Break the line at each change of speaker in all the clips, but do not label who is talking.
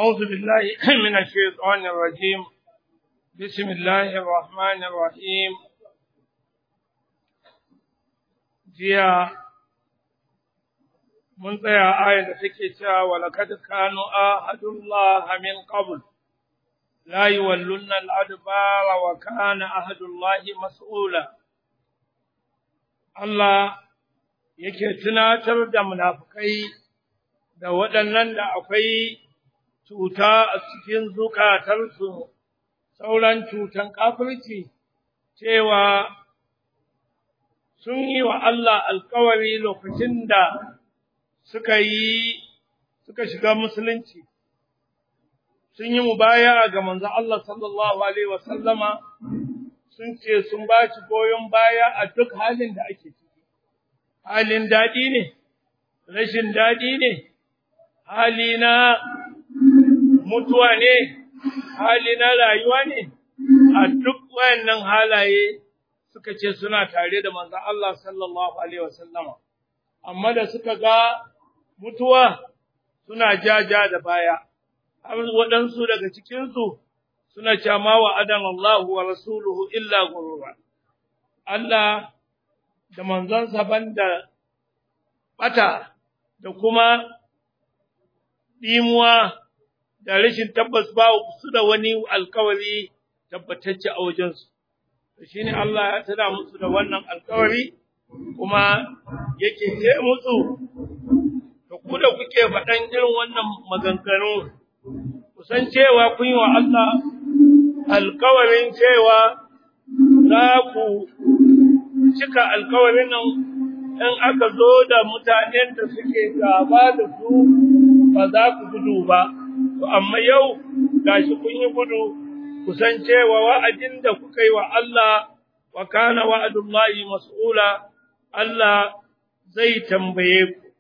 أعوذ بالله من الشيطان الرجيم بسم الله الرحمن الرحيم جيا من tsaya ayar da take cewa walakad kanu ahadullah min qabl la yawallunna al-adbara wa kana ahadullahi mas'ula Allah yake tunatar da munafikai da waɗannan da akwai cuta a cikin zukatarsu, sauran cutan kafirci, cewa sun yi wa Allah alkawari lokacin da suka yi, suka shiga musulunci, sun yi mubaya ga manzo Allah sallallahu Alaihi wasallama sun ce sun ba shi goyon baya a duk halin da ake ciki, halin daɗi ne, rashin daɗi ne, hali na mutuwa ne, hali na rayuwa ne, a duk wayannan halaye suka ce suna tare da manzon Allah sallallahu Alaihi wasallama, amma da suka ga mutuwa suna jaja da baya, har waɗansu daga cikinsu suna cama wa adan Allah wa rasuluhu illa gurura. Allah da manzonsa banda ɓata da kuma ɗimuwa da rashin tabbas ba su da wani alkawari tabbatacce a wajensu. Shi ne Allah ya tana musu da wannan alkawari kuma yake ce musu, da ku da kuke faɗan irin wannan maganganu, kusan cewa kun yi wa Allah alkawarin cewa za ku cika alkawarin nan in aka zo da mutanen da suke gaba da su ba za ku gudu ba. To amma yau gashi kun yi gudu kusan cewa wa'adin da kuka yi wa Allah wa kana wa'adullahi mas'ula Allah zai tambaye ku.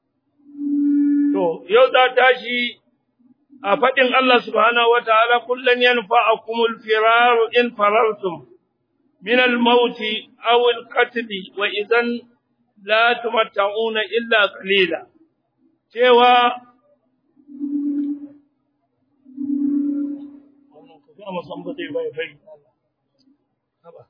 To yau za tashi a faɗin Allah subhanahu wa ta'ala kullum yanfa'akumul firaru in farartum min al-mauti aw al-qatl wa idan la tumatta'una illa qalila cewa kuma san ba zai bai bari haba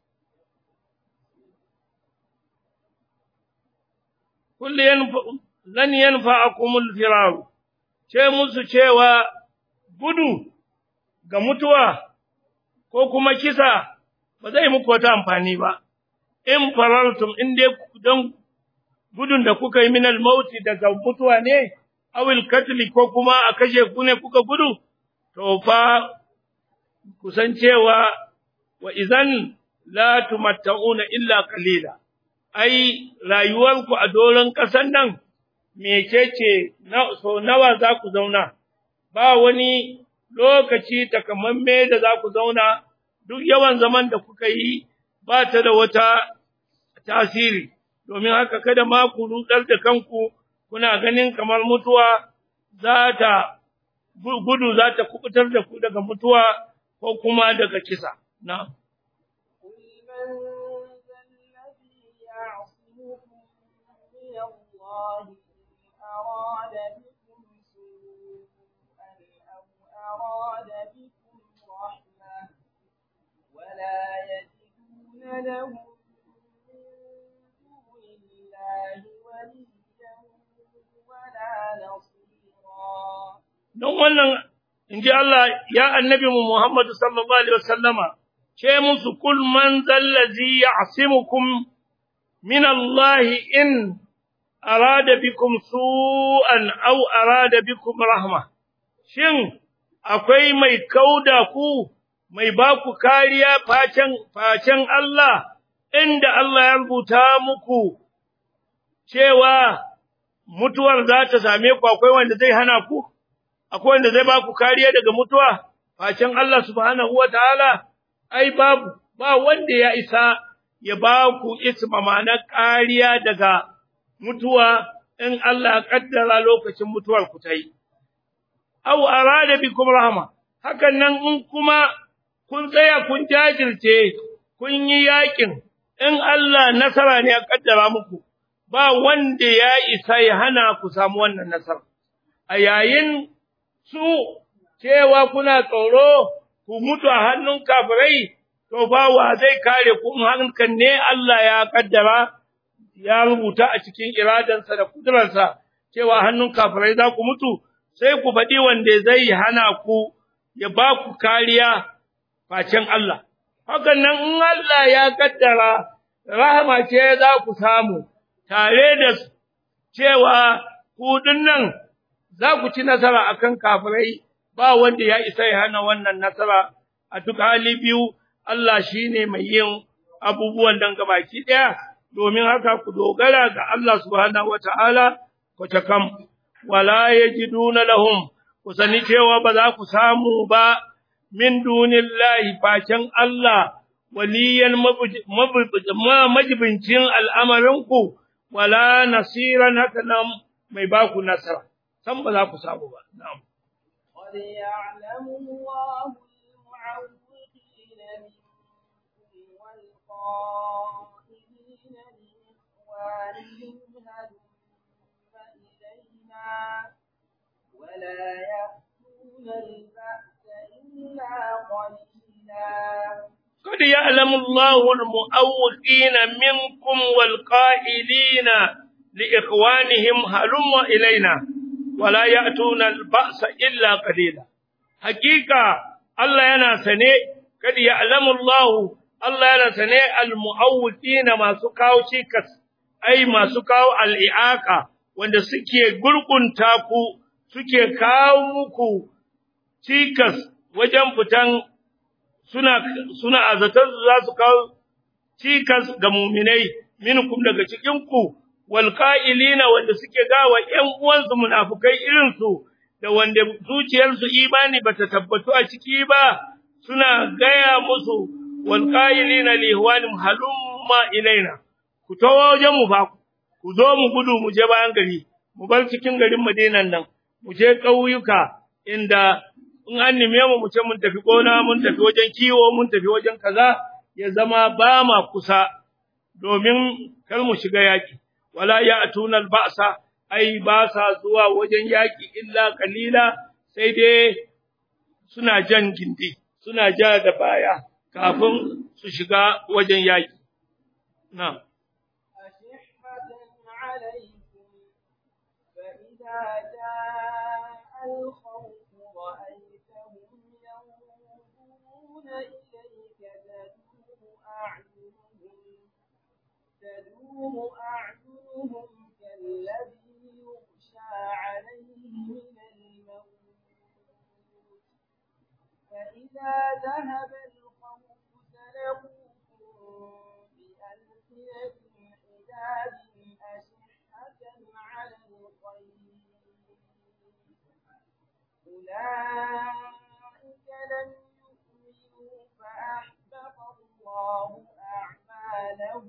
kullu yanfa lan yanfa'akum al-firar ce musu cewa gudu ga mutuwa ko kuma kisa ba zai muku wata amfani ba in farartum in dai don gudun da kuka yi min al-mauti daga mutuwa ne awil katli ko kuma a kashe ku ne kuka gudu to fa kusancewa wa izan la tumatta'una illa qalila ai rayuwarku a doron ƙasar nan mecece na so nawa za ku zauna ba wani lokaci takamamme da za ku zauna duk yawan zaman da kuka yi ba ta da wata tasiri domin haka kada ma ku rudar da kanku kuna ganin kamar mutuwa za ta gudu za ta kubutar da ku daga mutuwa ko kuma daga kisa na
ولا يجدون لهم من دون الله وليا ولا نصيرا
don wannan in ji Allah ya annabi mu Muhammadu sallallahu alaihi wasallama ce musu kul man zallazi ya'simukum min Allah in arada bikum su'an aw arada bikum rahma shin akwai mai kauda ku mai ba ku kariya facen facen Allah inda Allah ya rubuta muku cewa mutuwar za ta same ku akwai wanda zai hana ku akwai wanda zai ba ku kariya daga mutuwa facen Allah subhanahu wataala ai babu ba wanda ya isa ya ba ku isma ma'ana kariya daga mutuwa in Allah kaddara lokacin mutuwar ku tai aw arada bikum rahma hakan nan in kuma kun tsaya kun jajirce kun yi yakin in Allah nasara ne ya kaddara muku ba wanda ya isa ya hana ku samu wannan nasara a yayin su cewa kuna tsoro ku mutu a hannun kafirai to ba wa zai kare ku in hankan ne Allah ya kaddara ya rubuta a cikin iradansa da kudurarsa cewa hannun kafirai za ku mutu sai ku faɗi wanda zai hana ku ya ba ku kariya facen Allah hakan nan in Allah ya kaddara rahama ce za ku samu tare da cewa ku nan za ku ci nasara akan kafirai ba wanda ya isa ya hana wannan nasara a duk hali biyu Allah shine mai yin abubuwan dan gabaki daya domin haka ku dogara ga Allah subhanahu wataala ku takam wala yajiduna lahum ku sani cewa ba za ku samu ba min dunillahi facen Allah waliyan majibincin al'amarinku wala nasiran haka nan mai ba ku nasara san ba za ku samu ba na'am
قد يعلم الله المعوقين منكم والقائلين لإخوانهم هلم إلينا ولا يأتون البأس إلا قليلا
قد يعلم الله المؤوقين منكم والقائلين لإخوانهم هلم إلينا ولا يأتون البأس إلا قليلا حقيقة الله ينا سنه قد يعلم الله الله ينا سنه المؤوقين ما سكاو شيكس أي ما سكاو الإعاقة wanda suke gurgunta ku suke kawo muku cikas wajen fitan suna suna azatar za su kawo cikas ga muminai minkum daga cikin ku wal qa'ilina wanda suke gawa ƴan uwansu munafikai irin su da wanda zuciyarsu imani bata tabbatu a ciki ba suna gaya musu wal qa'ilina li ihwanim halumma ilaina ku tawo wajen mu ba ku zo mu gudu mu je bayan gari mu bar cikin garin Madinan nan mu je ƙauyuka inda in an nime mu mu ce mun tafi gona mun tafi wajen kiwo mun tafi wajen kaza ya zama ba ma kusa domin kar mu shiga yaki wala ya'tuna al-ba'sa ai ba sa zuwa wajen yaki illa kalila sai dai suna jan gindi suna ja da baya kafin su shiga wajen yaki na'am
أشحة عليكم فإذا جاء الخوف رأيتهم ينظرون إليك تدور أعينهم تدور أعينهم كالذي يغشى عليه من الموت فإذا ذهب الخوف سلقوكم بألسنة حداد أشحة على الخير أولئك لم يؤمنوا فأحبط الله أعمالهم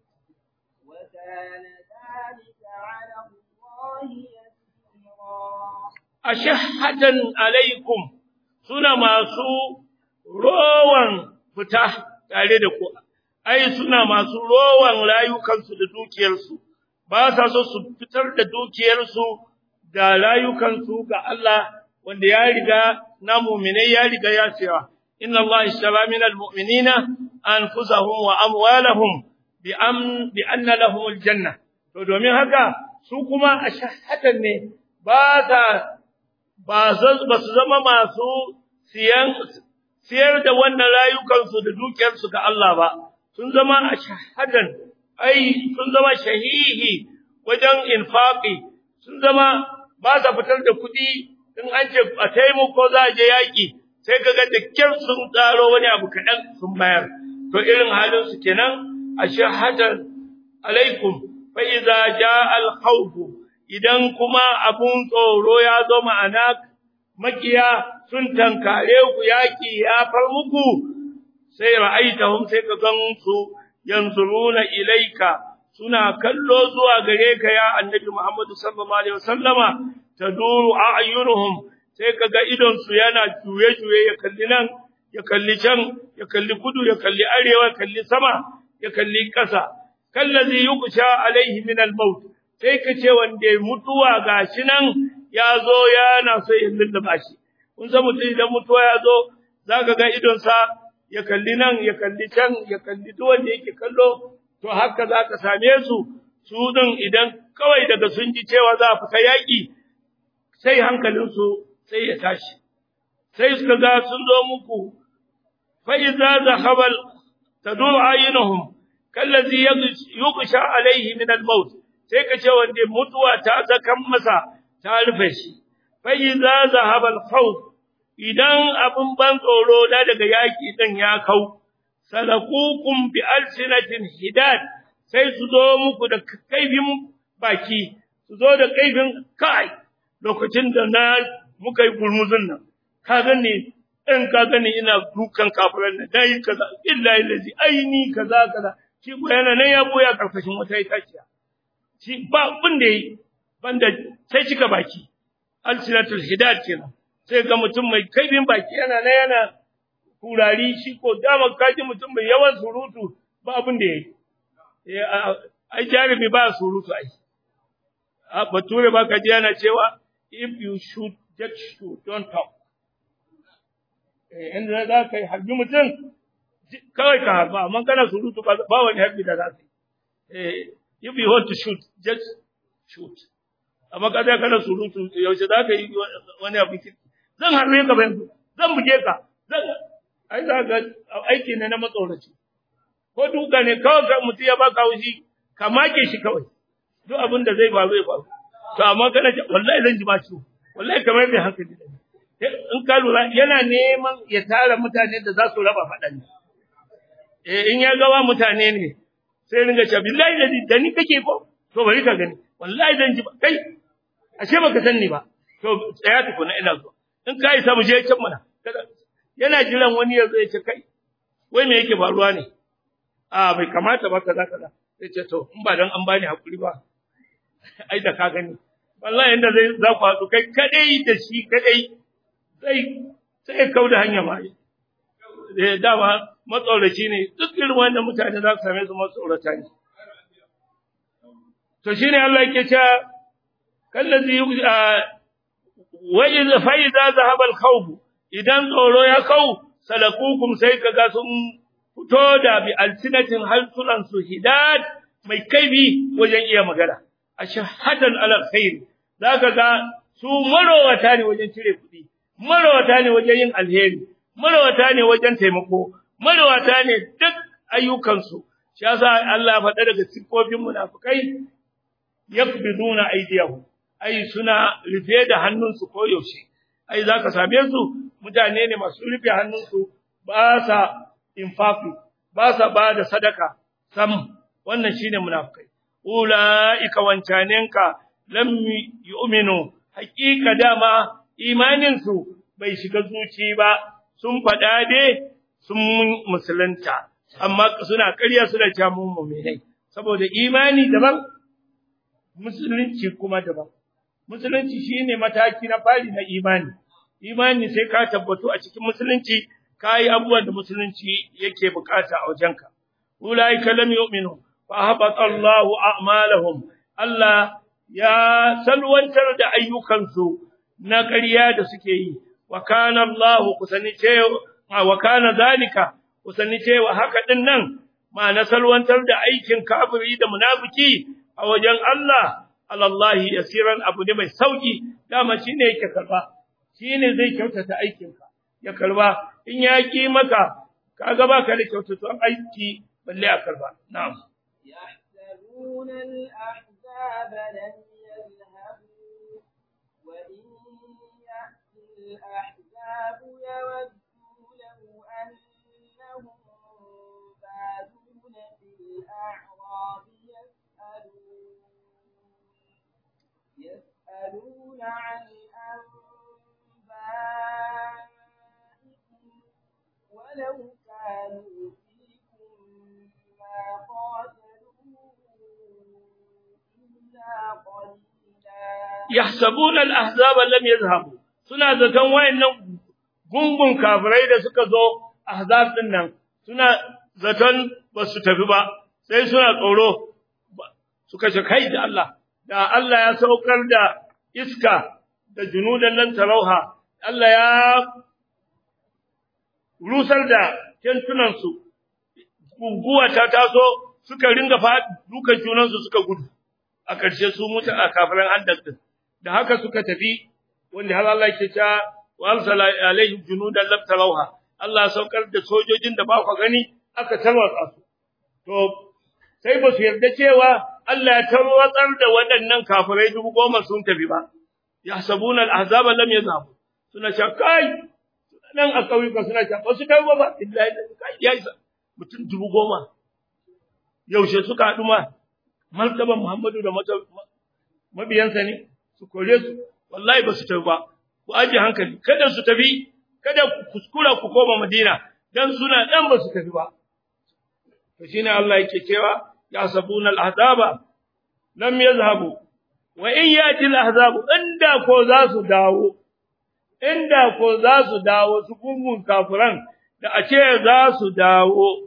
وكان ذلك على الله يسيرا
ashhatan alaikum suna masu rowan fita tare da ku ai suna masu rowan rayukansu da dukiyarsu ba sa so su fitar da dukiyarsu da rayukansu ga Allah wanda ya riga na mu'minai ya riga ya cewa inna Allah ishtara min almu'minina anfusahum wa amwalahum bi am bi anna lahum aljanna to domin haka su kuma ashhatan ne ba sa ba su zama masu siyan siyar da wannan rayukansu da dukiyarsu ga Allah ba sun zama a shahadan ai sun zama shahihi wajen infaqi sun zama ba sa fitar da kuɗi in an ce a taimako za a je yaƙi sai kaga da kyar sun tsaro wani abu kaɗan sun bayar to irin halin su kenan a shahadan alaikum fa idza jaa al khawf idan kuma abun tsoro ya zo ma'ana makiya sun tankare ku yaki ya far muku sai ra'aitahum sai ka gan su yanzuruna ilaika suna kallo zuwa gare ka ya annabi Muhammad sallallahu alaihi wasallama taduru a'yunuhum sai kaga idon su yana juye juye ya kalli nan ya kalli can ya kalli kudu ya kalli arewa ya kalli sama ya kalli ƙasa kallazi yuqsha alaihi min al-maut sai ka ce wanda mutuwa gashi nan ya zo yana so ya lullaba shi kun san mutum idan mutuwa ya zo za ka ga idonsa ya kalli nan ya kalli can ya kalli duk wanda yake kallo to haka za ka same su su din idan kawai daga sun ji cewa za a fita yaƙi sai hankalinsu sai ya tashi sai suka ga sun zo muku fa iza zahabal tadur ayinuhum kallazi yuqsha alaihi min al-maut sai ka ce wanda mutuwa ta zakan masa ta rufe shi fa iza zahabal khawf idan abin ban tsoro na daga yaƙi ɗin ya kau, salakukum bi alsinatin hidad sai su zo muku da kaifin baki, su zo da kaifin kai lokacin da na muka yi gurmuzun nan, ka gani in ka gani ina dukan kafiran nan, dai kaza, illa ilazi, aini kaza kaza, shi ko yana nan ya boya karkashin wata itaciya. Shi ba abin da yi, banda sai cika baki, alsinatul hidad kenan. sai ga mutum mai kaifin baki yana na yana kurari shi ko dama kaji mutum mai yawan surutu ba abin da yayi ai jarumi ba surutu ai a bature ba kaji yana cewa if you shoot just shoot don't talk eh inda za ka yi harbi mutum kawai ka harba amma kana surutu ba wani harbi da za ka yi eh if you want to shoot just shoot amma kada kana surutu yaushe za ka yi wani abu zan harbe ka bayan zan buge ka zan ai za ga aiki ne na matsoraci ko duka ne kawai ka mutum ya baka haushi ka make shi kawai duk abin da zai faru ya faru to amma kana ce wallahi zan ji ba ciwo wallahi kamar mai hankali da in ka lura yana neman ya tara mutane da za su raba faɗan eh in ya gawa mutane ne sai ringa cewa billahi da da ni kake ko to bari ka gani wallahi zan ji ba kai ashe baka san ni ba to tsaya tukuna ina zuwa in ka isa mu je can mana yana jiran wani ya zo ya ce kai wai me yake faruwa ne a bai kamata ba kaza kaza sai ce to in ba dan an bani hakuri ba ai da ka gani wallahi inda zai za ku haɗu kai kadai da shi kadai sai sai kau da hanya ma eh dama matsauraci ne duk irin wannan mutane za su same su matsaurata ne to shine Allah yake cewa kallazi wa idza fa idza zahaba al-khawf idan tsoro ya kau salakukum sai kaga sun fito da bi alsinatin halsunan su hidad mai kaibi wajen iya magana ashhadan ala khair zaka ga su marowata ne wajen cire kuɗi marowata ne wajen yin alheri marowata ne wajen taimako marowata ne duk ayyukansu shi yasa Allah faɗa daga siffofin munafikai yakbiduna aydiyahum ai suna rufe da hannunsu ko yaushe ai zaka same su mutane ne masu rufe hannunsu ba sa infafi ba sa ba da sadaka sam wannan shine munafikai ulaika wancanenka lam yu'minu haqiqa dama imanin su bai shiga zuci ba sun fada dai sun musulunta amma suna ƙarya suna cewa mun mu'minai saboda imani daban musulunci kuma daban musulunci shine mataki na fari na imani imani sai ka tabbatu a cikin musulunci kai abubuwan da musulunci yake bukata a wajenka ulaika lam yu'minu fa habata Allahu a'malahum Allah ya salwantar da ayyukansu na ƙarya da suke yi wa kana Allahu kusani cewa wa kana zalika kusani cewa haka din nan ma na salwantar da aikin kafiri da munafiki a wajen Allah alallahi yasiran abu ne mai sauki dama shine yake karba shine zai kyautata aikinka ya karba in ya ki maka kaga baka da kyautatuwan aiki balle a karba na'am
يحسبون الأحزاب لم يذهبوا وإن يأتي الأحزاب يودوا لو أنهم بادون في الأعراب يسألون يسألون عن أنبائكم ولو كانوا فيكم ما قاتلوا إلا قليلا
yahsabuna al-ahzab lam yadhhabu suna zaton wayannan gungun kafirai da suka zo ahzab din nan suna zaton ba su tafi ba sai suna tsoro suka ce kai da Allah da Allah ya saukar da iska da junudan nan tarauha Allah ya rusar da tentunansu guguwa ta taso suka ringa dukan junansu suka gudu a ƙarshe su mutu a kafiran handak din da haka suka tafi wanda har Allah ke ta wa arsala alaihim junudan lam tarawha Allah saukar da sojojin da ba ku gani aka tarwatsa su to sai ba su yarda cewa Allah ya tarwatsar da waɗannan kafirai dubu goma sun tafi ba yahsabuna al-ahzaba lam yazhabu suna shakai nan a kauyuka suna ta ba su kai ba illahi kai ya isa mutum dubu goma yaushe suka haɗu ma martaban Muhammadu da mabiyansa ne su kore su wallahi ba su tafi ba ku aje hankali kada su tafi kada ku kuskura ku koma Madina dan suna dan ba su tafi ba to shine Allah yake cewa ya sabuna al-ahzaba lam yazhabu wa in yati al-ahzabu inda ko za su dawo inda ko za su dawo su gungun kafiran da a ce za su dawo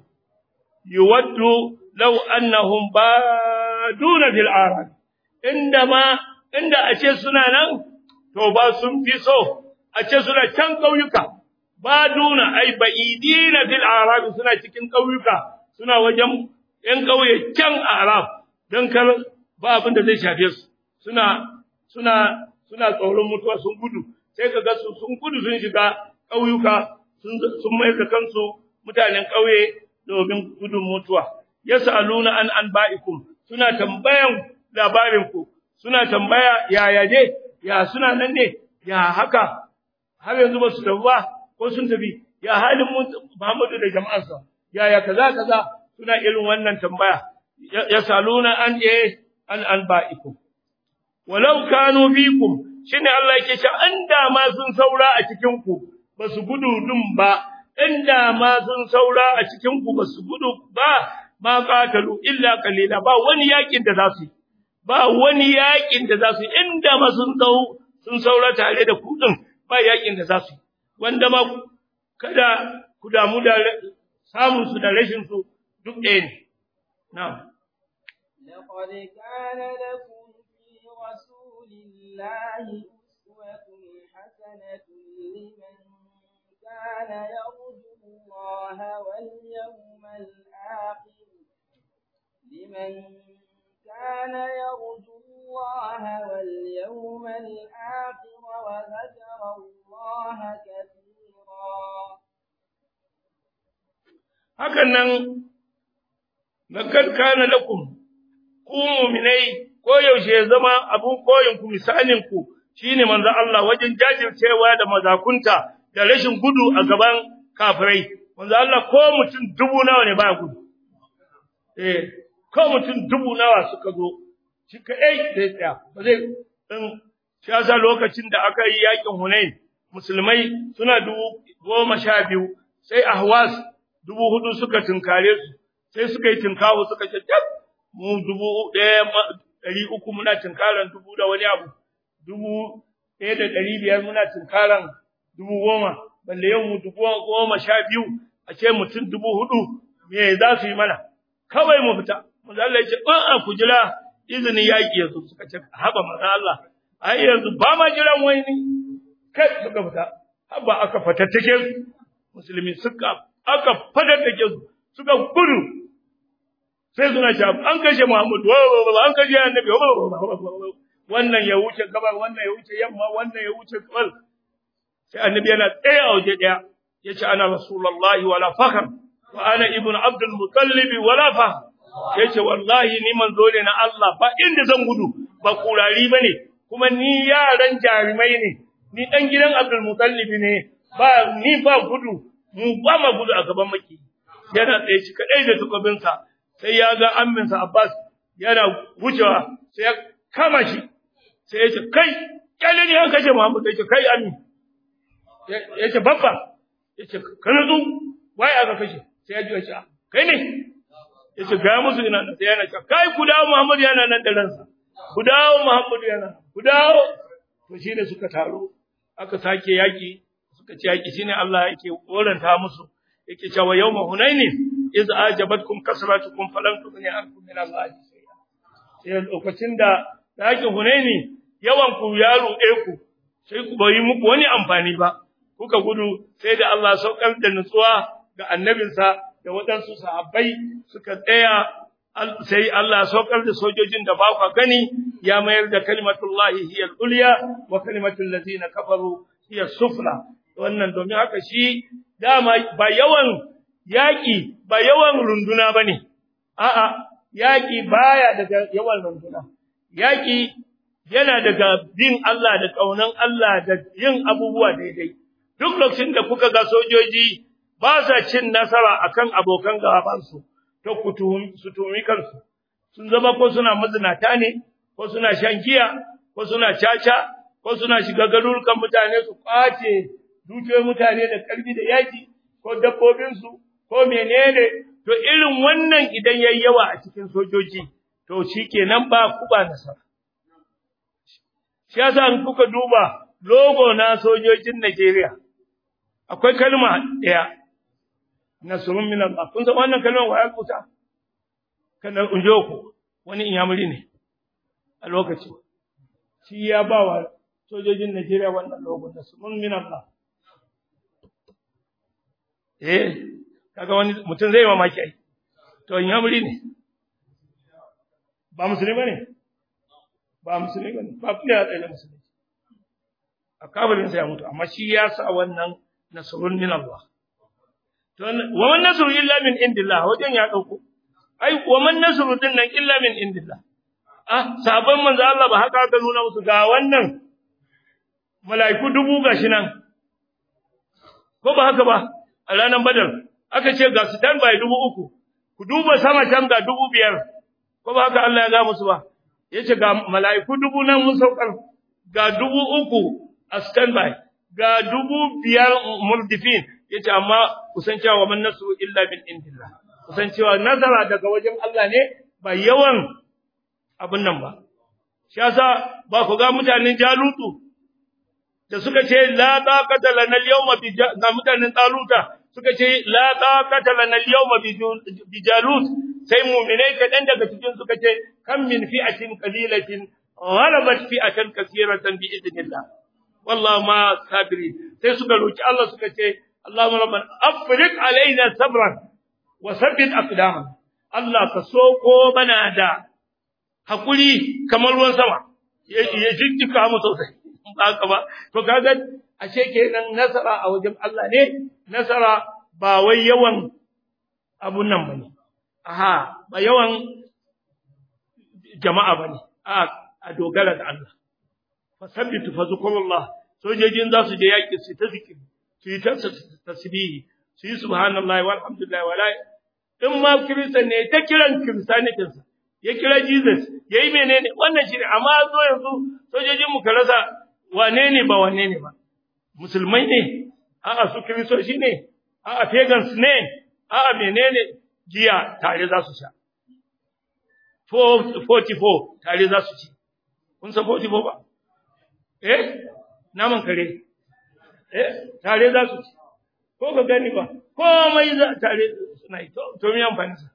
yuwaddu law annahum baduna fil arad inda ma inda a ce suna nan to ba sun fi so a ce suna can kauyuka baduna ai ba'idina fil arab suna cikin kauyuka suna wajen yan kauye can arab dan kar ba abin da zai shafe su suna suna suna tsoron mutuwa sun gudu sai ka ga su sun gudu sun shiga ƙauyuka sun mai da kansu mutanen ƙauye domin gudun mutuwa yasaluna an an ba'ikum suna tambayan labarin ku suna tambaya yaya ne ya suna nan ne ya haka har yanzu ba su tafi ba ko sun tafi ya halin Muhammadu da jama'arsa yaya kaza kaza suna irin wannan tambaya yasaluna an eh an an ba'ikum walau kanu fikum shine Allah yake cewa inda ma sun saura a cikin ku basu gudu dun ba inda ma sun saura a cikin ku basu gudu ba ma qatalu illa qalila ba wani yakin da zasu ba wani yakin da zasu inda ma sun dau sun saura tare da ku din ba yakin da zasu wanda ma kada ku damu da samun su da rashin su duk ɗaya ne na'am
لقد كان لكم في رسول الله أسوة حسنة لمن كان يرجو الله واليوم الآخر لمن كان يرجو الله واليوم الآخر وذكر الله كثيرا
hakan nan lakad kana lakum ku mu'minai ko yaushe ya zama abun koyin ku misalin ku shine manzo Allah wajen jajircewa da mazakunta da rashin gudu a gaban kafirai manzo Allah ko mutum dubu nawa ne ba gudu eh ko mutum dubu nawa suka zo shi kai sai tsaya ba zai din shi yasa lokacin da aka yi yakin Hunain musulmai suna dubu goma sha biyu sai ahwas dubu hudu suka tunkare su sai suka yi tunkawo suka ce mu dubu ɗaya ɗari uku muna tunkaran dubu da wani abu dubu ɗaya da ɗari biyar muna tunkaran dubu goma balle yau mu dubu goma sha biyu a ce mutum dubu hudu me za su yi mana kawai mu fita manzo Allah ya ce in ku jira izinin yaƙi yanzu suka ce haba manzo Allah ai yanzu ba ma jiran wani kai suka fita haba aka fatattake su musulmi suka aka fatattake su suka gudu sai suna sha an kashe Muhammad an kashe annabi wannan ya wuce gabar wannan ya wuce yamma wannan ya wuce gabar sai annabi yana tsaye a waje daya yace ana rasulullahi wala fakhr wa ana ibnu abdul muttalib wala fakhr yace wallahi ni manzo ne na Allah ba inda zan gudu ba kurari bane kuma ni yaran jarumai ne ni dan gidan abdul muttalib ne ba ni ba gudu mu ba ma gudu a gaban maki yana tsaye shi kadai da tukubinsa sai ya ga amminsa Abbas yana wucewa sai ya kama shi sai ya ce kai kyale ne an kashe Muhammad sai ya ce kai ammi ya ce babba ya ce ka nutsu waye aka kashe sai ya ji ya ce kai ne ya ce ga musu ina nan sai yana ce kai ku dawo Muhammad yana nan da ransa ku dawo Muhammad yana ku dawo to shine suka taro aka sake yaki suka ce yaki shine Allah yake koranta musu yake cewa yawma hunainin iz ajabatkum kasratukum falam tughni ankum min Allah shay'a sai lokacin da yakin hunaini yawan ku ya ruɗe ku sai ku bai muku wani amfani ba kuka gudu sai da Allah saukar da nutsuwa ga annabinsa da waɗansu sahabbai suka tsaya sai Allah saukar da sojojin da ba ku gani ya mayar da kalimatullahi hiya al-ulya wa kalimatul ladina kafaru hiya sufla wannan domin haka shi dama ba yawan yaki ba yawan runduna bane a'a yaki baya daga yawan runduna yaki yana daga bin Allah da kaunan Allah da yin abubuwa daidai duk lokacin da kuka ga sojoji ba sa cin nasara akan abokan gabansu to ku su tumi kansu sun zama ko suna mazinata ne ko suna shan giya ko suna caca ko suna shiga garurukan mutane su kwace dukiyoyin mutane da karfi da yaki ko dabbobinsu ko menene to irin wannan idan yayi yawa a cikin sojoji to shikenan ba ku ba nasara shi yasa in kuka duba logo na sojojin Najeriya akwai kalma ɗaya nasrun min Allah kun san wannan kalmar wa ya kuta kana unjoku wani inyamuri ne a lokaci shi ya ba wa sojojin Najeriya wannan logo nasrun min Allah eh kaga wani mutum zai mamaki ai to inyamuri ne ba musulmi ne ba musulmi ne ba kuma ya tsaye musulmi a kabarin sa ya mutu amma shi ya sa wannan nasrun min Allah to wa man nasru illa min indillah wajen ya dauko ai wa man nasru din nan illa min indillah ah sabon manzo Allah ba haka aka nuna musu ga wannan mala'iku dubu gashi nan ko ba haka ba a ranar badar aka ce ga su tan bai dubu uku ku duba sama can ga dubu biyar ko ba haka Allah ya ga musu ba yace ga mala'iku dubu nan mun saukar ga dubu uku a standby ga dubu biyar murdifin yace amma kusan cewa man nasu illa bin indillah kusan cewa nazara daga wajen Allah ne ba yawan abun nan ba shi yasa ba ku ga mutanen jalutu da suka ce la taqata lana al-yawma bi ga mutanen taluta suka ce la taqata lana al-yawma bi jalut sai mu'minai kadan daga cikin suka ce kam min fi'atin qalilatin ghalabat fi'atan kaseeratan bi idnillah wallahu ma sabiri sai suka roki Allah suka ce Allahumma rabbana afriq alaina sabran wa sabbit aqdamana Allah ka soko bana da hakuri kamar ruwan sama ya jinjika mu sosai haka ba to kaga ashe kenan nasara a wajen Allah ne nasara ba wai yawan abun nan bane aha ba yawan jama'a bane a a dogara da Allah fasabbitu fazkurullah sojojin za su je yaki su ta zikiri su yi ta tasbihi su yi subhanallahi walhamdulillah wala in ma kiristan ne ta kiran kiristanitin sa ya kira Jesus yayi menene wannan shi ne amma zo yanzu sojojin mu rasa wane ne ba wane ne ba musulmai ne a'a su kiristoci ne a'a pagans ne a'a menene jiya tare za su sha 44 tare za su ci kun san 44 ba eh naman kare eh tare za su ci ko ka gani ba komai za tare suna yi to mi amfani sa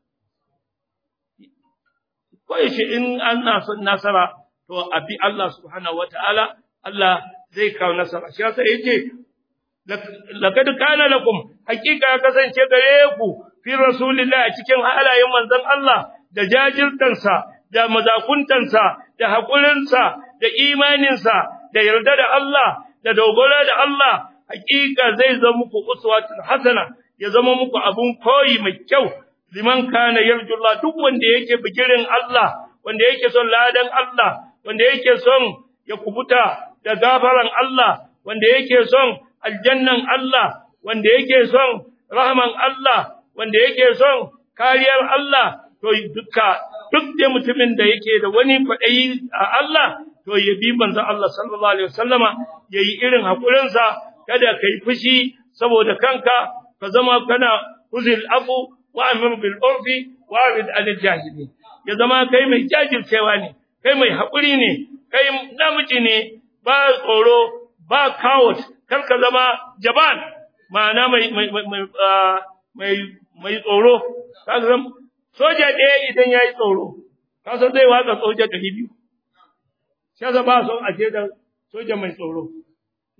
ko yace in ana son nasara to abi Allah subhanahu wataala Allah zai kawo nasara shi yasa yace laqad kana lakum hakika ya kasance gare ku fi rasulillahi cikin halayen manzon Allah da jajirtansa da mazakuntansa da hakurinsa da imaninsa da yarda da Allah da dogara da Allah hakika zai zama muku uswatun hasana ya zama muku abun koyi mai kyau liman kana yarjullah duk wanda yake bigirin Allah wanda yake son ladan Allah wanda yake son ya kubuta da gafaran Allah wanda yake son aljannan Allah wanda yake son rahman Allah wanda yake son kariyar Allah to duka duk da mutumin da yake da wani kwaɗayi a Allah to ya bi manzon Allah sallallahu alaihi wasallama yayi irin hakurinsa kada kai fushi saboda kanka ka zama kana uzil afu wa amir bil urfi wa arid anil jahili ya zama kai mai jajircewa ne kai mai hakuri ne kai namiji ne ba tsoro ba coward kar ka zama jaban ma'ana mai mai mai mai mai tsoro ka zama soja ɗaya idan yayi tsoro ka san zai watsa soja ɗari biyu sai ba son a ce da soja mai tsoro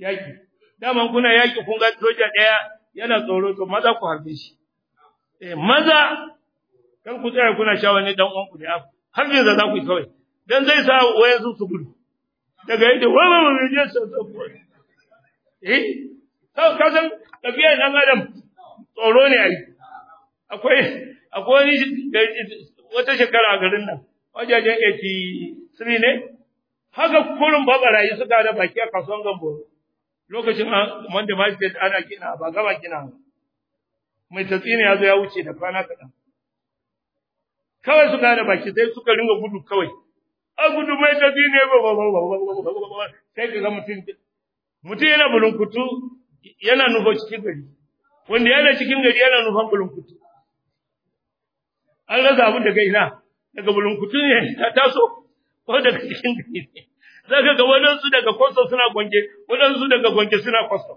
yaki daman kuna yaki kun ga soja daya yana tsoro to maza ku harbe shi eh maza kan ku tsaya kuna sha wani dan uwan ku da har ne za ku yi kawai dan zai sa wayansu su gudu daga yadda wani wani je su eh ka ka san tafiyar dan adam tsoro ne ai akwai akwai wani wata shekara a garin nan wajajen 83 ne haka kurin babarayi suka da baki a kasuwan gambo lokacin wanda ma ce ana kina ba gaba kina mai tatsini ya zo ya wuce da kwana kaɗan kawai suka da baki sai suka ringa gudu kawai a gudu mai tatsini ba ba ba ba sai ka ga mutum mutum yana bulunkutu yana nufo cikin gari wanda yana cikin gari yana nufan bulunkutu an rasa abin daga ina daga bulunkutu ne ta taso ko daga cikin gari ne za ka ga waɗansu daga kwasto suna gwange waɗansu daga gwange suna kwasto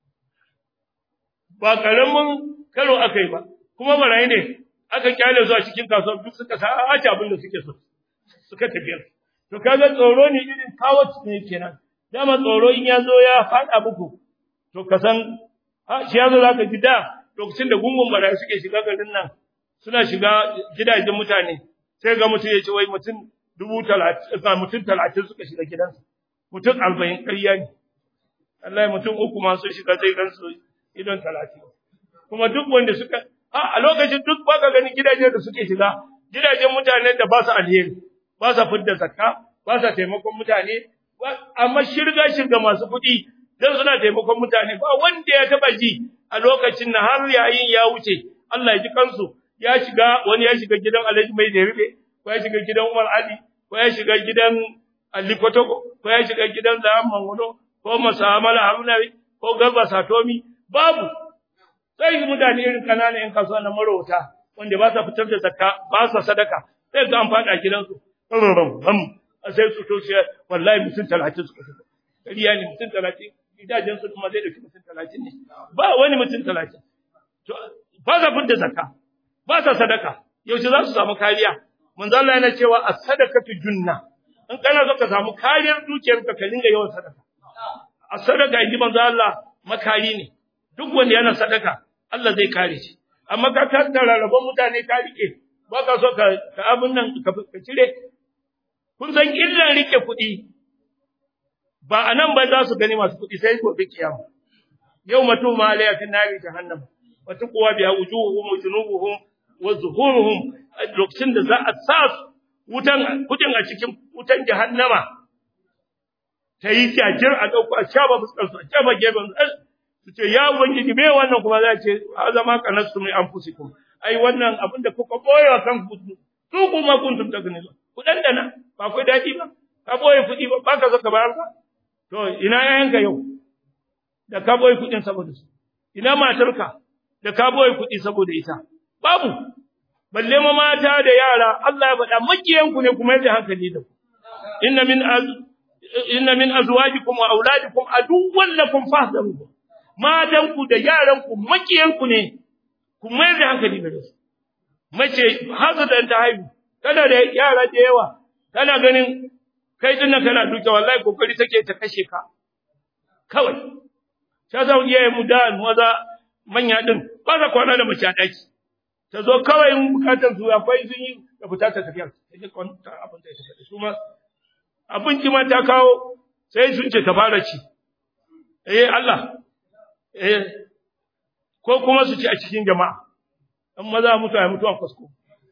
ba ƙaramin karo aka yi ba kuma barayi ne aka kyale su a cikin kasuwa duk suka sa ace abin da suke so suka tafiyar to kaga tsoro ne irin kawo ne kenan dama tsoro in ya zo ya faɗa muku to ka san shi ya zo za ka ji da lokacin da gungun barayi suke shiga garin nan suna shiga gidajen mutane sai ga mutum ya ce wai mutum dubu talatin mutum talatin suka shiga gidansa mutum arba'in ƙarya ne Allah mutum uku ma sun shiga sai gansu idon talatin kuma duk wanda suka a lokacin duk baka ganin gidajen da suke shiga gidajen mutanen da ba su alheri ba sa fidda zakka ba sa taimakon mutane amma shirga shirga masu kuɗi dan suna taimakon mutane ba wanda ya taba ji a lokacin na har yayin ya wuce Allah ya ji kansu ya shiga wani ya shiga gidan Alhaji Mai da Ribe ko ya shiga gidan Umar Ali ko ya shiga gidan Ali Kotoko ko ya shiga gidan Zaman Manguno ko Masamala Hamnawi ko Garba Satomi babu sai mutane irin kananan yan kasuwa na marauta wanda ba sa fitar da zakka ba sa sadaka sai ga an fada gidansu ram sai su to shi wallahi mutum 30 suka shiga kariya ne mutum 30 gidajen su kuma zai dauki mutum 30 ne ba wani mutum 30 to ba sa fitar da zakka ba sa sadaka yaushe za su samu kariya manzo Allah yana cewa as-sadaqatu junna in kana so ka samu kariyar dukiyarka ka dinga yawan sadaka as-sadaqa inji manzo Allah makari ne duk wanda yana sadaka Allah zai kare shi amma ka tattara rabon mutane ka rike ba ka so ka ka abun nan ka cire kun san illan rike kuɗi ba anan ba za su gani masu kuɗi sai gobe kiyama yau mutum ma alayya fi nari jahannam wa tuqwa biha wujuhuhum wa junubuhum wa zuhuruhum lokacin da za a sa wutan kudin a cikin wutan jahannama ta yi jajir a dauko a shaba fuskar su a shaba gefen su ce ya ubangiji me wannan kuma za ce azama kanastu min anfusikum ai wannan abin da kuka boye wa kanku su kuma kuntum tagnizu ku dandana ba ku dadi ba ka boye kudi ba ba ka saka bayar ka to ina yayanka yau da ka boye kudin saboda su ina matarka da ka boye kudi saboda ita babu balle ma mata da yara Allah ya faɗa makiyanku ne kuma yadda hankali da ku inna min az inna min azwajikum wa auladikum aduwwan lakum fahdharuhum matanku da yaranku makiyanku ne ku mai da hankali da su mace hazadan ta haihu kana da yara da yawa kana ganin kai dinnan kana duke wallahi kokari take ta kashe ka kawai ta za iyaye mu da maza manya din ba za kwana da mace a daki ta zo kawai in bukatar su akwai sun yi da fita ta tafiya ta ji kwanta abin da ya tafi su ma abinci ma ta kawo sai sun ce ta fara ci eh Allah eh ko kuma su ci a cikin jama'a in maza mutu ya mutu a kwasko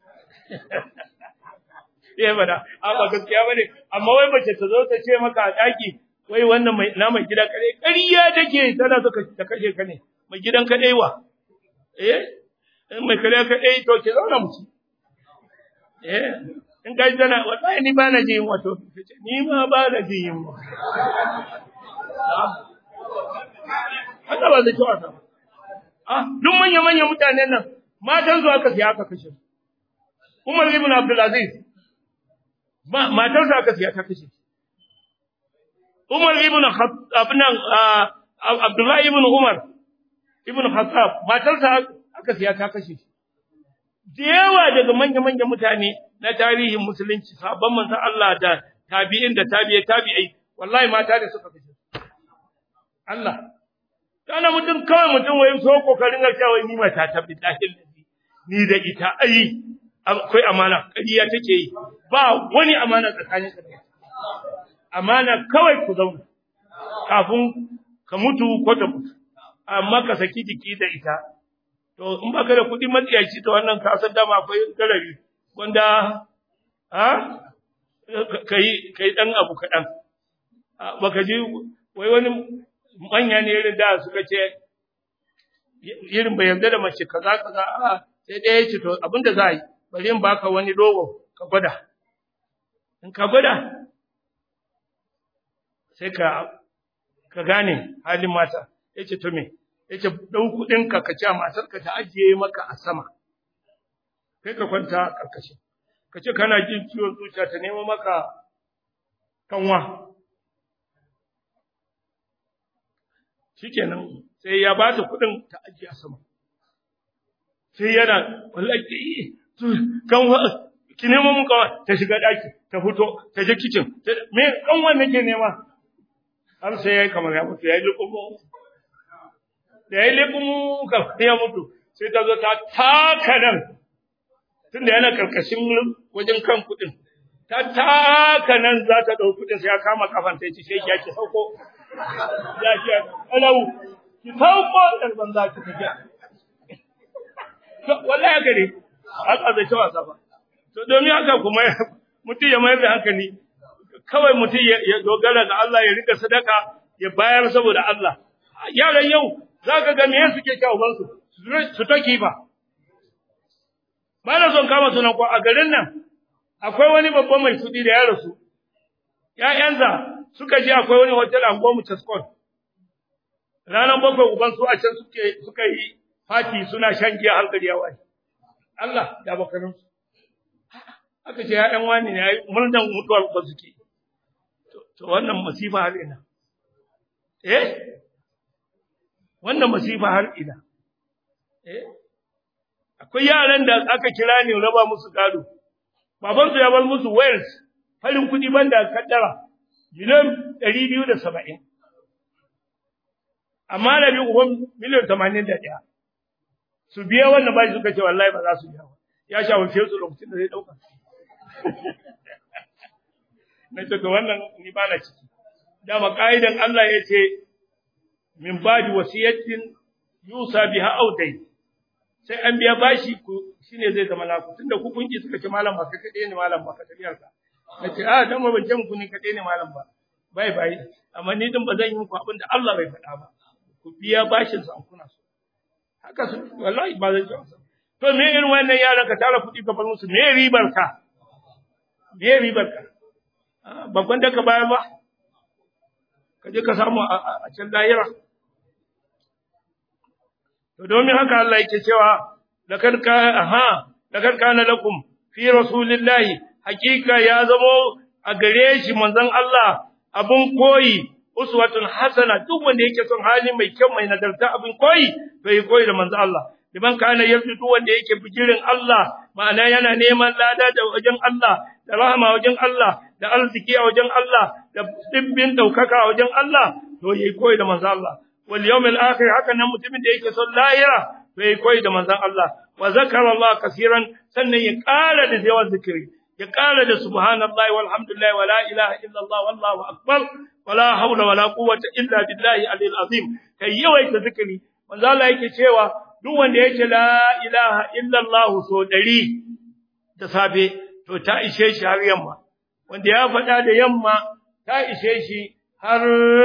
eh bada amma gaskiya bane amma wai mace ta zo ta ce maka a daki wai wannan mai na mai gida kare ƙarya take tana so ta kashe ka ne mai gidan kadai wa eh in mai kare kadai to ke zauna mutu eh in ka ji tana wallahi ni ba na ji yin wato ni ma ba na ji yin wa haka ba zai ci wasa ah duk manya manyan mutanen nan matan su aka siya aka kashe Umar ibn Abdul Aziz ma matarsa aka siya ta kashe Umar ibn Khattab nan Abdullah ibn Umar ibn Khattab matarsa aka siya ta kashe da yawa daga manya-manyan mutane na tarihin musulunci sabon manzon Allah da tabi'in da tabi'ai tabi'ai wallahi mata da suka kashe Allah kana mutum kawai mutum wai so kokarin ga cewa ni mata ta bidahin ni da ita ai akwai amana kariya take yi ba wani amana tsakanin ka amana kawai ku zauna kafin ka mutu ko ta mutu amma ka saki jiki da ita to in baka da kuɗi matsiyaci to wannan ka san dama akwai garari wanda ha kai kai dan abu kaɗan baka ji wai wani manya ne irin da suka ce irin bai yarda da mace kaza kaza a sai ɗaya ce to abinda za a yi bari in baka wani dogo ka gwada in ka gwada sai ka ka gane halin mata yace to me yace dau kudin ka ka ci matar ka ta ajiye maka a sama kai ka kwanta karkashin ka ce kana jin ciwon zuciya ta nemo maka kanwa shikenan sai ya ba ta kudin ta ajiye a sama sai yana wallahi kanwa ki nemo mun kanwa ta shiga daki ta fito ta je kitchen me kanwa nake nema har sai yayi kamar ya mutu yayi lukumu da yayi lukumu kamar ya mutu sai ta zo ta taka nan tunda yana karkashin wajen kan kudin ta taka nan za ta dau kudin sai ya kama kafan ta ce sai ya ki sauko ya ki alau ki sauko dan banza ki tafi to wallahi gare haka zai ta wasa ba to domin haka kuma mutum ya mayar da hankali kawai mutum ya dogara ga Allah ya rika sadaka ya bayar saboda Allah yaran yau zaka ga me suke kawo bansu su take ba ba na son kama sunan ko a garin nan akwai wani babban mai kudi da ya rasu ƴaƴansa suka je akwai wani hotel a Gomu Chaskon ranar bakwai uban su a can suke suka yi fati suna shan giya hankali ya waye Allah ya bakarin su aka ce ƴaƴan wani ne yayi murnan mutuwar ba suke to wannan masifa har ina eh wannan masifa har ina eh akwai yaran da aka kira ne raba musu gado baban su ya bar musu wales farin kudi banda kaddara miliyan 270 amma da bi uban miliyan 81 su biya wannan bashi suka ce wallahi ba za su biya ba ya shawarce su lokacin da zai dauka na ce to wannan ni ba na ciki dama ka'idan Allah ya ce min badi wasiyatin yusa biha audai sai an biya bashi ku shine zai zama naku tunda ku kunki suka ce malam ba ka kade ne malam ba ka tafiyar ka nace a dan ba ban ce muku ni kade ne malam ba bai bai amma ni din ba zan yi muku abin da Allah bai faɗa ba ku biya bashin su an kuna so haka su wallahi ba zan ce to me irin wannan yaran ka tara kuɗi ka bar musu me ribar ka me ribar ka babban da ka bayar ba ka je ka samu a can lahira to domin haka Allah yake cewa lakad ka aha lakad kana lakum fi rasulillahi hakika ya zamo a gare shi manzon Allah abun koyi uswatun hasana duk wanda yake son hali mai kyau mai nagarta abun koyi to yi koyi da manzon Allah liman kana yarju duk wanda yake bijirin Allah ma'ana yana neman lada da wajen Allah da rahama wajen Allah da arziki a wajen Allah da dibbin daukaka a wajen Allah to yi koyi da manzon Allah wal yawmil akhir haka nan mutumin da yake son lahira to yi koyi da manzon Allah wa zakara Allah kaseeran sannan ya ƙara da yawan zikiri ya ƙara da subhanallahi walhamdulillah wa la ilaha illallah wallahu akbar wa la hawla wa la quwwata illa billahi alil azim kai yawaita zikiri manzo Allah yake cewa duk wanda yake la ilaha illallah so dari da safe to ta ishe shi har yamma wanda ya faɗa da yamma ta ishe shi har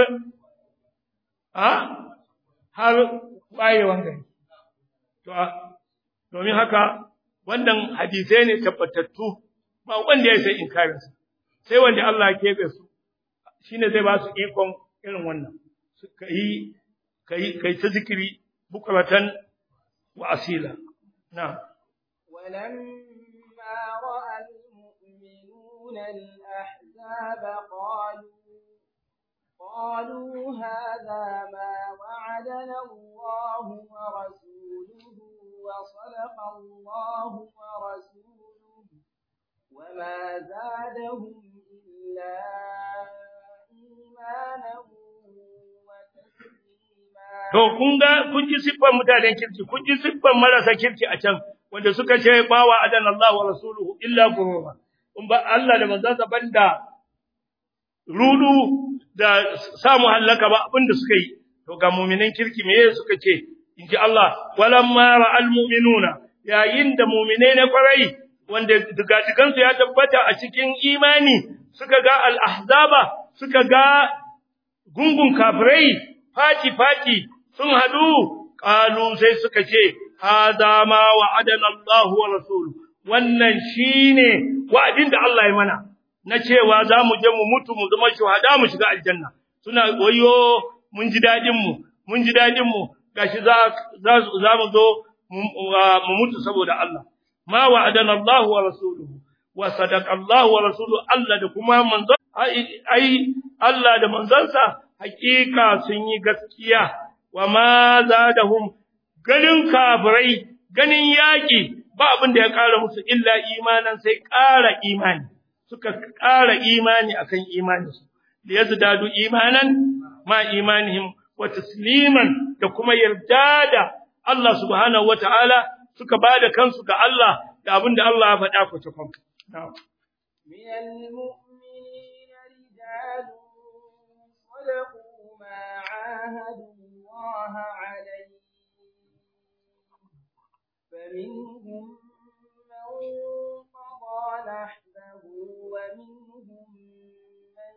a har wayewan gari to domin haka wannan hadisai ne tabbatattu ba wanda ya sai inkarin su sai wanda Allah ya kebe su shine zai ba su ikon irin wannan su kai kai kai ta zikiri bukratan wa asila na
ولما رأى المؤمنون الأحزاب قالوا قالوا هذا ما وعدنا الله ورسوله وصدق الله ورسوله وما زادهم إلا إيمانا وتسليما
To kun ga kun ji siffar mutanen kirki, kun ji siffar marasa kirki a can wanda suka ce bawa adan Allah wa rasuluhu illa gurura. In ba Allah da manzansa banda rudu da samu hallaka ba abin da suka yi. To ga mu'minan kirki me suka ce? In ji Allah, walamma ra'al mu'minuna yayin da mu'minai na kwarai wanda digadigansu ya tabbata a cikin imani suka ga al-ahzaba suka ga gungun kafirai fati-fati sun hadu ƙalu sai suka ce, Haza ma wa'adan Allah wa Rasulu, wannan shi ne wa'adin da Allah ya mana, na cewa za mu je mu mutu mu zama shuhada mu shiga aljanna, suna wayo mun ji daɗinmu, mun ji daɗinmu, gashi za mu zo mu mutu saboda Allah. Ma wa'adan Allah wa Rasulu, wa sadaka Allah wa Rasulu Allah da kuma manzon, ai, Allah da manzansa hakika sun yi gaskiya wa ma zadahum ganin kafirai ganin yaki ba abin da ya ƙara musu illa imanan sai ƙara imani suka ƙara imani akan imani su da yazdadu imanan ma imanihim wa tasliman da kuma yarda da Allah subhanahu wataala suka bada kansu ga Allah da abin da Allah ya faɗa ku cikin na'am
من المؤمنين رجال صدقوا ما عاهدوا الله عليه فمنهم من قضى نحبه ومنهم من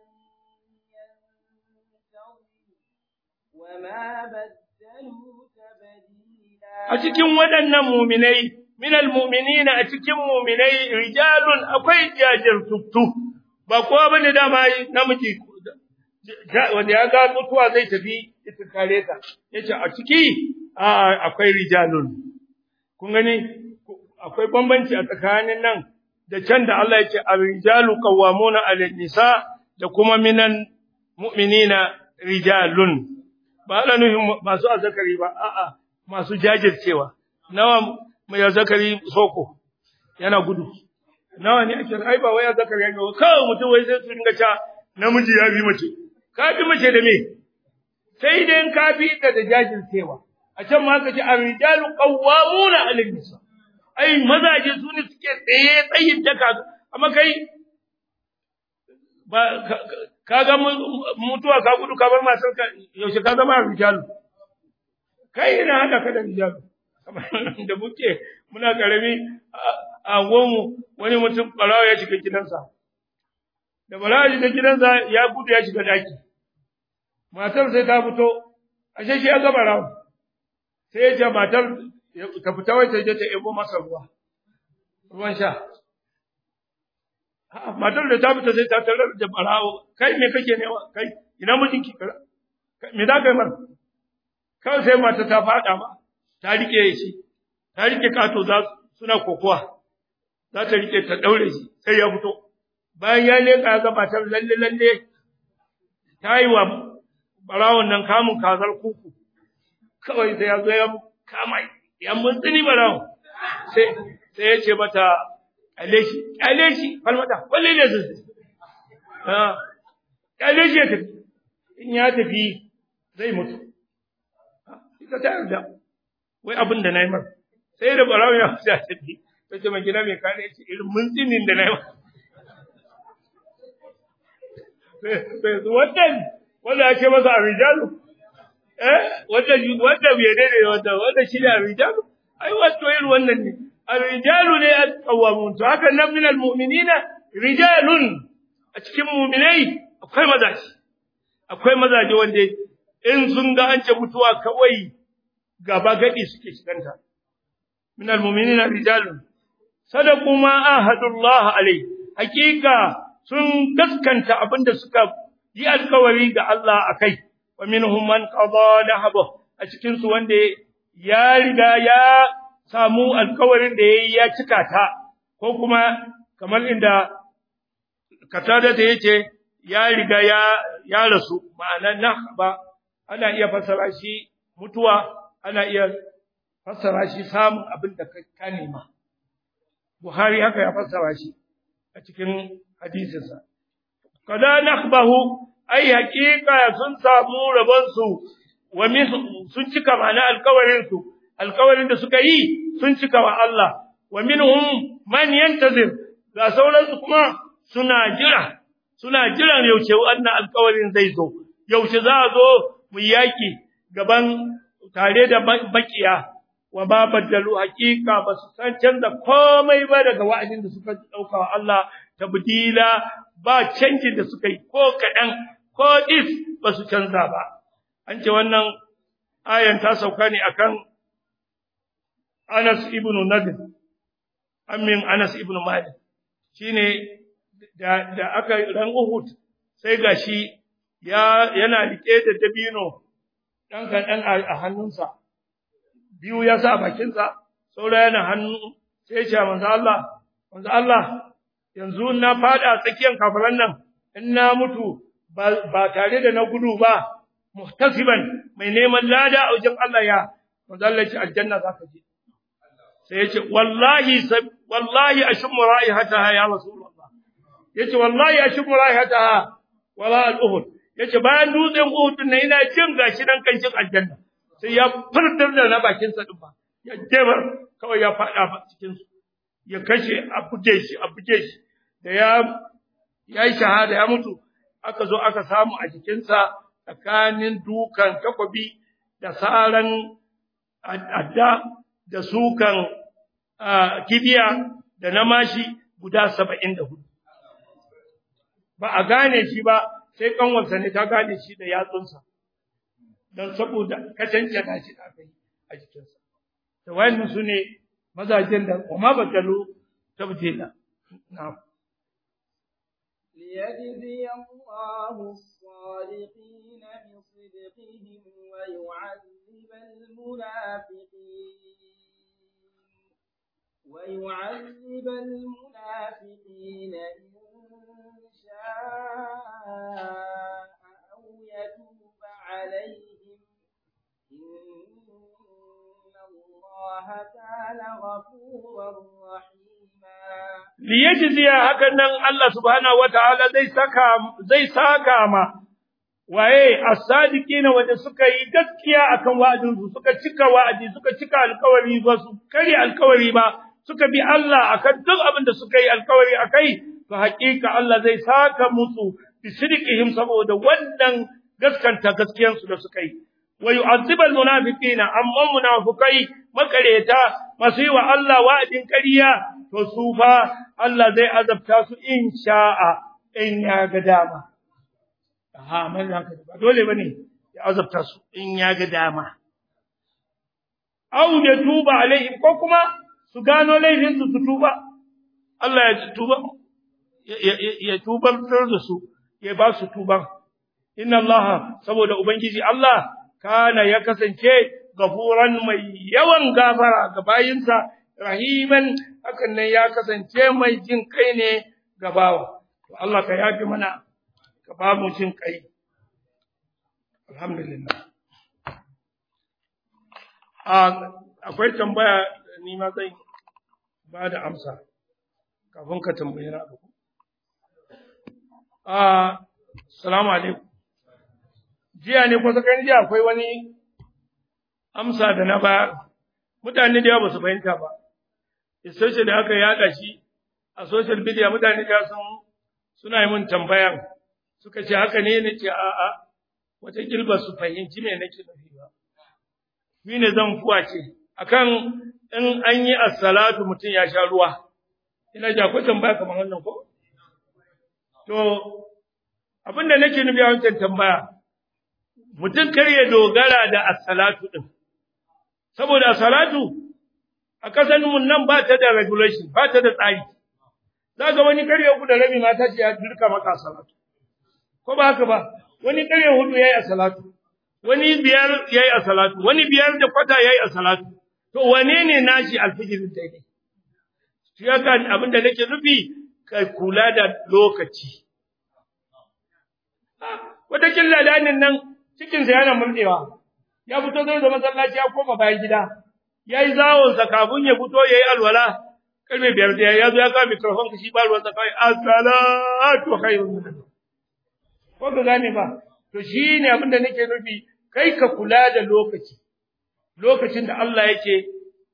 ينتظر وما بدلوا تبديلا
a cikin waɗannan muminai minal mu'minina a cikin muminai rijalun akwai jajirtuttu ba kowa bane dama namiji wanda ya ga mutuwa zai tafi ita kare ta yace a ciki a akwai rijalun kun gani akwai bambanci a tsakanin nan da can da Allah yace ar-rijalu qawwamuna 'ala nisa da kuma minan mu'minina rijalun ba ana nufin masu azzakari ba a'a masu jajircewa nawa mai azzakari soko yana gudu nawa ne ake ai ba wai azzakari yana kawai mutum wai sai su dinga ta namiji ya bi mace ka bi mace da me sai dai ka bi ta da jajircewa a can ma ka ce ar-rijalu qawwamuna 'ala nisa ai mazaje su ne suke tsaye tsayin daka amma kai ba ka ga mutuwa ka gudu ka bar matar ka yaushe ka zama rijalu kai ina haka ka da rijalu da muke muna karami a gomu wani mutum barawa ya shiga gidansa da barawa ya shiga gidansa ya gudu ya shiga daki matar sai ta fito ashe shi ya ga barawa sai ya ce matar ta fita wai ta je ta ebo masa ruwa ruwan sha matar da ta fita sai ta tarar da barawo kai me kake nema kai ina mijinki me za ka yi mar kawai sai mata ta faɗa ma ta rike shi ta rike kato za suna kokowa za ta rike ta daure shi sai ya fito bayan ya leka ya ga matar lalle lalle ta yi wa barawon nan kamun kazar kuku kawai sai ya zo ya kama ya muntsini barawon sai sai ya ce mata kyale shi kyale shi falmata walle ne su ah kyale shi ya tafi in ya tafi zai mutu ita ta yarda wai abin da nayi mar sai da barawo ya fita tafi ta ce mai gida mai kare ce irin muntsinin da nayi mar sai wannan wanda ake masa a rijalu eh wanda wanda bai daidai wanda wanda shi ne a rijalu ai wato irin wannan ne الرجال ne al-qawwamun to haka nan min al-mu'minina rijalun a cikin mu'minai akwai mazaji akwai mazaje wanda in sun ga an ce mutuwa kawai gaba gadi suke shiganta min al-mu'minina rijalun sadaqu ma ahadullah alai hakika sun gaskanta abinda suka yi alkawari ga Allah akai wa minhum man qada nahbahu a cikin su wanda ya riga ya samu alkawarin da yayi ya cika ta ko kuma kamar inda katada da yake ya riga ya ya rasu ma'ana nahba ana iya fassara shi mutuwa ana iya fassara shi samun abin da ka nema Buhari haka ya fassara shi a cikin hadisinsa kada nahbahu ai haƙiƙa sun samu rabon su wa min sun cika ma'ana alkawarin su alkawarin da suka yi sun cika wa Allah wa minhum man yantazir ga sauran su kuma suna jira suna jiran yaushe wannan alkawarin zai zo yaushe za a zo mu yaki gaban tare da bakiya wa ba baddalu haqiqa ba su san canza komai ba daga wa'adin da suka dauka wa Allah tabdila ba canji da suka yi ko kadan ko is ba su canza ba an ce wannan ayan ta sauka ne akan Anas ibn Nadir amin Anas ibn Malik shine da da aka ran Uhud sai gashi ya yana rike da dabino dan kan a hannunsa biyu ya sa bakinsa saura yana hannu sai ya ce manzo Allah manzo Allah yanzu na fada tsakiyar kafiran nan in na mutu ba tare da na gudu ba muhtasiban mai neman lada a wajen Allah ya manzo Allah ce aljanna zaka je sai ya ce wallahi wallahi ashmu raihataha ya rasulullah yace wallahi ashmu raihataha wala al-uhud yace bayan dutsen uhud ne ina jin gashi dan kancin aljanna sai ya furtar da na bakin sa din ba ya jebar kawai ya fada cikin su ya kashe a buge shi a buge shi da ya yayi shahada ya mutu aka zo aka samu a jikinsa tsakanin dukan takobi da saran adda da sukan kibiya da na mashi guda saba'in da hudu. Ba a gane shi ba sai kanwarsa ne ta gane shi da yatsunsa, don saboda kacance na shi da kai a jikinsa. Da wayannan su ne mazajen da kuma batalo tabjela. Na'am.
ليجزي الله الصادقين بصدقهم ويعذب المنافقين ويعذب المنافقين إن شاء أو يتوب عليهم إن الله كان غفورا رحيما
liyajziya hakan nan Allah subhanahu wataala zai saka zai saka ma waye as-sadiqina wanda suka yi gaskiya akan wa'adin su suka cika wa'adi suka cika alkawari ba su kare alkawari ba suka bi Allah akan duk abin da suka yi alkawari akai to haƙiƙa Allah zai saka musu bi sidqihim saboda wannan gaskanta gaskiyan su da suka yi wa yu'azzibal munafiqina amma munafikai makareta masu yi wa Allah wa'adin ƙarya to su fa Allah zai azabta su in sha'a in ya ga dama. Aha, man haka ba dole bane ya azabta su in ya ga dama. Aw ya tuba alaihim ko kuma su gano laifin su su tuba. Allah ya tuba ya tubar da su ya ba su tuban. Inna Allah saboda Ubangiji Allah kana ya kasance gafuran mai yawan gafara ga bayinsa rahiman hakan nan ya kasance mai jin kai ne ga bawa to Allah ka yafi mana ka ba mu jin kai alhamdulillah a akwai tambaya ni ma zai ba da amsa kafin ka tambaye na abu a assalamu alaikum jiya ne kusa kan jiya akwai wani amsa da na ba mutane da yawa ba su fahimta ba especially da aka yada shi a social media mutane da sun suna yi mun tambayan suka ce haka ne ne ce a a wata kilba su fahimci me nake nufi ba shi ne zan fuwa ce akan in an yi as-salatu mutum ya sha ruwa ina ja ko tambaya kamar wannan ko to abinda nake nufi a wancan tambaya mutum kar ya dogara da as-salatu din saboda as-salatu a ƙasar mun nan ba ta da regulation ba ta da tsari za ga wani karye uku da rabi mata ce ya dirka maka salatu ko ba haka ba wani karye hudu yayi a salatu wani biyar yayi a salatu wani biyar da kwata yayi a salatu to wane ne nashi alfijirin daidai shi haka abin da nake nufi ka kula da lokaci wata killa danin nan cikinsa yana murɗewa ya fito zai da masallaci ya koma bayan gida ya yi zawonsa kafin ya fito ya yi alwala karfe biyar da ya zo ya kawo mikrofon ka shi ba ruwansa kawai assalatu khairun min ko ka gane ba to shi ne abin da nake nufi kai ka kula da lokaci lokacin da Allah yake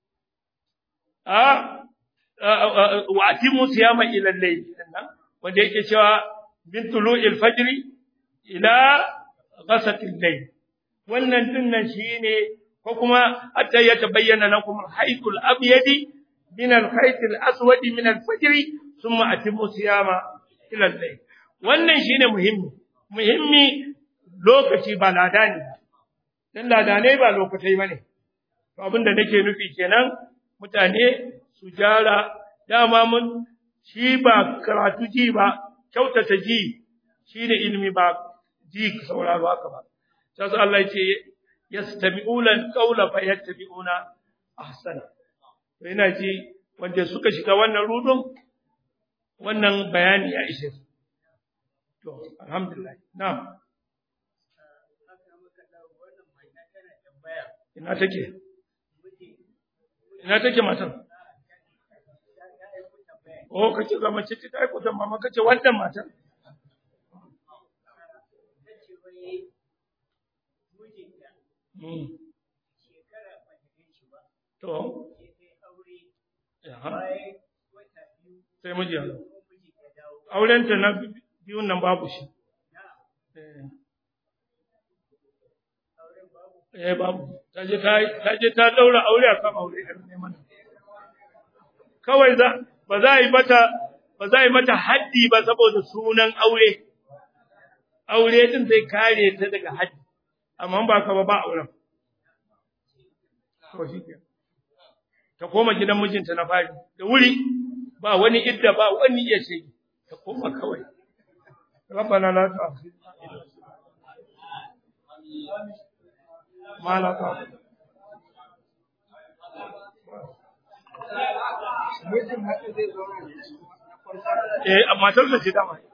a wa atimu siyama ila al-layl wanda yake cewa bin tulu'il fajr ila ghasaqi al-layl wannan dinnan shine ko kuma hatta ya tabayyana lakum al-haytul abyadi min al-khaytil aswadi min al-fajr thumma atimu siyama ila al-layl wannan shine muhimmi muhimmi lokaci ba ladani dan ladanai ba lokatai bane to abinda nake nufi kenan mutane su jara dama mun shi ba karatu ji ba kyautata ji shine ilimi ba ji sauraro haka ba sai Allah ya ce yastami'una al-qawla fa yattabi'una ahsana to ina ji wanda suka shiga wannan rudun wannan bayani ya ishe su to alhamdulillah na'am ina take ina take matan oh kace ga mace ta aiko ta mama kace wannan matan To, sai miji ya Aurenta na biyun nan babu shi. Eh, babu. Ta je ta daura aure a kan aure ɗan neman. Kawai za, ba za a yi mata, ba za a yi mata haddi ba saboda sunan aure. Aure din zai kare ta daga haddi. amma ba ka ba ba auren. To shi ke. Ta koma gidan mijinta na fari, da wuri ba wani idda ba wani iya ce, ta koma kawai. Rabbana la tu'akhidna ma la Eh, amma matar da ce dama.